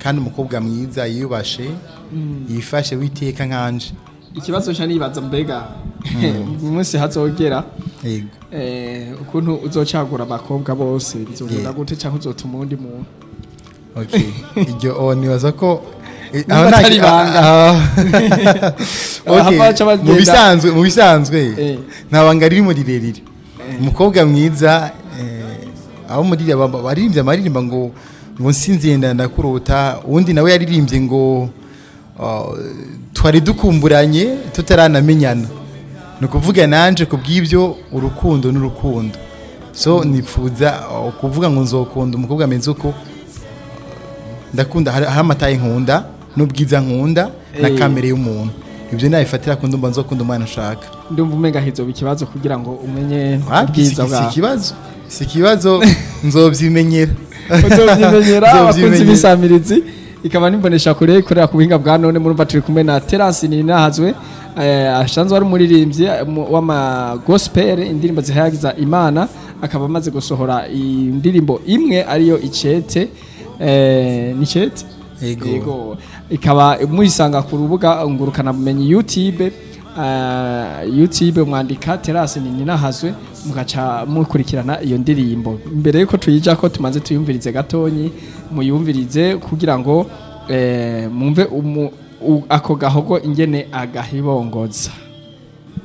kandi umukobwa mwiza yiyubashe yifashe witeka nkanje ikibazo cyo nibaza mbega mu munsi hazogera yego eh, ukuntu uzocagura abakobwa bose bizogenda Yeah. gute cyangwa uzotuma uwundi muntu okay iryo oh, nibaza ko eh, Niba aho nta- atari ibanga. ah, ah. Okay, Hava haca bagenda. mu bisanzwe mu bisanzwe Eh. nta banga ririmo rirerire umukobwa mwiza eh, abo muri aba- baririmbye amaririmba ngo ngo nsinziye ndakurota uwundi nawe yaririmbye ngo ah, twari dukumburanye tutaranamenyana ni ukuvuga nanje ku bw'ibyo urukundo n'urukundo so nifuza ah, kuvuga ngo nzokunda umukobwa ameze uko ndakunda hari hari amataye nkunda n'ubwiza nkunda na Eh. kamere y'umuntu ibyo nabifatira ku ndumva nzokunda umwana ushaka ndumva umenga hizoba ikibazo kugira ngo umenye Wapi, si ubwiza si bwawe ikibazo si ikibazo nzobyimenyera uzovyimenyera abakunzi Nzovyimenyera. b'isamirizi ikaba nimbonesha kure ikorera ku buhinga bwa none murumva turi kumwe na Terence Ninahazwe eh, asanzwe ari umuririmbyi mu- w'ama gospel indirimbo zihayagiza Imana akaba amaze gusohora indirimbo imwe ariyo icete eh, ni cete Yego. ikaba muyisanga ku rubuga ngurukana bumenyi YouTube uh, YouTube mwandika Terence Ninahazwe mugaca mukurikirana iyo ndirimbo mbere yuko tuyija ko tumaze tuyumvirize gatonyi muyumvirize kugira ngo eh, mumve umu- u- ako gahogo ingene agahibongoza